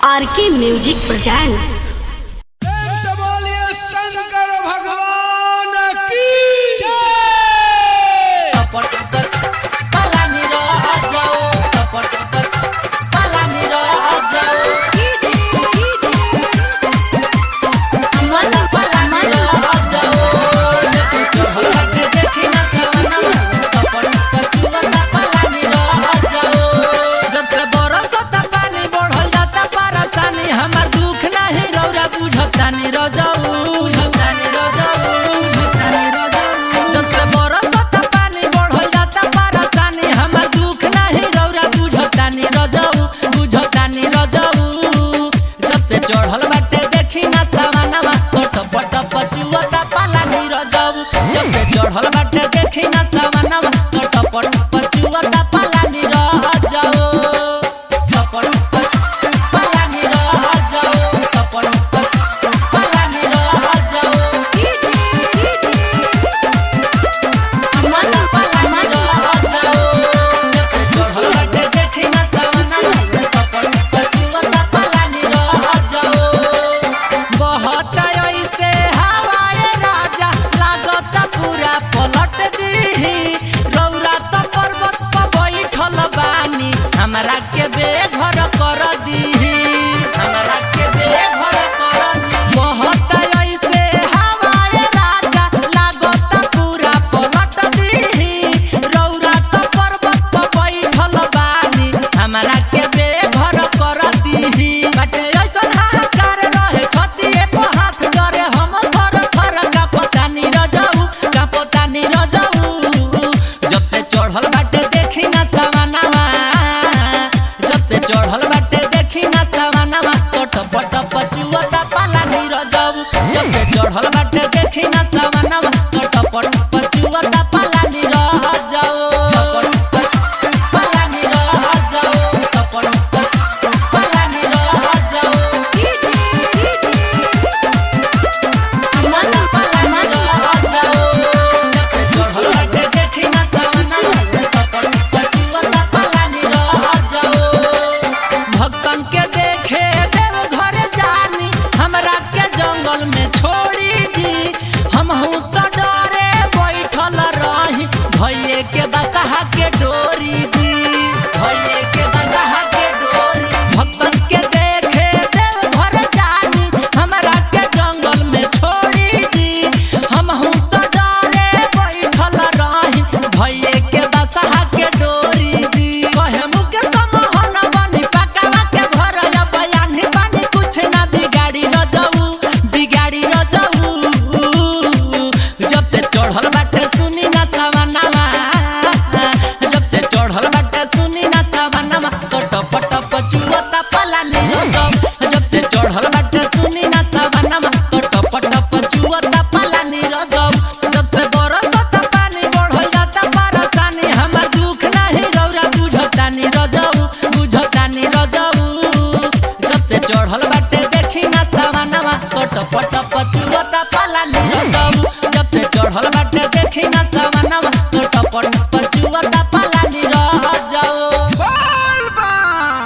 आर के music presents प्रेम से बोलिए शंकर भगवान की जय हमार दुख नाही रौरा बुझतानी रजऊ बुझतानी रजऊ बुझतानी रजऊ जब से बरसता पानी बढ़ल जाता परेशानी हमार दुख नाही रौरा बुझतानी रजऊ बुझतानी रजऊ जब से चढ़ल बाटे देखी ना सवानवा पट पट पचुअता पालानी रजऊ जब से चढ़ल बाटे देखी ना सवानवा पट पट पचुअता पालानी रजऊ पट पट पालानी रजऊ पट पट पालानी रजऊ हमरा के बेघर कर दीही हमरा के बेघर कर दीही बहुत ऐसे हवाए राजा लागत पूरा पलट दीही रौरा तो पर्वत पर बैठल बानी हमरा के बेघर कर दीही बटे ऐसन हाहाकार रहे छतिए पर हाथ करे हम थर थर का पता नी रजऊ का पता नी रजऊ जब से चढ़ल बाटे देखी ना सवानावा जब से चढ़ल बाटे देखी ना सवानावा पट पट पचुअता पाला नी रजऊ जब से चढ़ल बाटे देखी ना सवानावा पट पट पचुअता पाला नी रजऊ पाला नी रजऊ पट पट पाला नी रजऊ भक्तन के देखे देव घर जानी हमरा के जंगल में छोड़ी दी हम तो डरे बैठल रही भैये के बसहा के डोरी दी भैये के बसहा के डोरी भक्तन के देखे देव घर जानी हमरा के जंगल में छोड़ी दी हम तो डरे बैठल रही भैये के बसहा के डोरी दी कहे मुके समहन बनी पकावा के घर या बयानी बनी कुछ ना बिगाड़ी न जाऊ बिगाड़ी न जाऊ जब ते चढ़ल बाटे सुनी ना सवनावा जब ते चढ़ल बाटे सुनी ना सवनावा कट पट पचुअता पलानी रजब जब ते चढ़ल बाटे सुनी ना सवनावा कट पट पचुअता पलानी रजब जब से बरसता पानी बढ़ल जाता परेशानी हमर दुख नाही रौरा बुझतानी रजऊ बुझतानी रजऊ जब से चढ़ल बाटे देखी ना सवानवा कट पट पचुअता पलानी रजऊ जब से चढ़ल बाटे देखी ना सवानवा